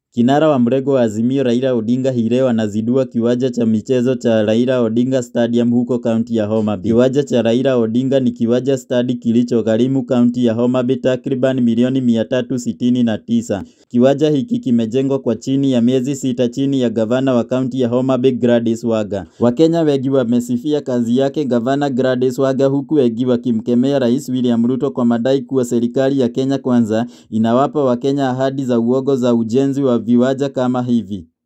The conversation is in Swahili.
Kinara wa mrengo wa Azimio Raila Odinga hii leo anazindua kiwanja cha michezo cha Raila Odinga Stadium huko kaunti ya Homa Bay. Kiwanja cha Raila Odinga ni kiwanja stadi kilichogharimu kaunti ya Homa Bay takriban milioni 369. Kiwanja hiki kimejengwa kwa chini ya miezi sita chini ya gavana wa kaunti ya Homa Bay Gladys Wanga. Wakenya wengi wamesifia kazi yake gavana Gladys Wanga huku wengi wakimkemea Rais William Ruto kwa madai kuwa serikali ya Kenya Kwanza inawapa Wakenya ahadi za uongo za ujenzi wa viwanja kama hivi.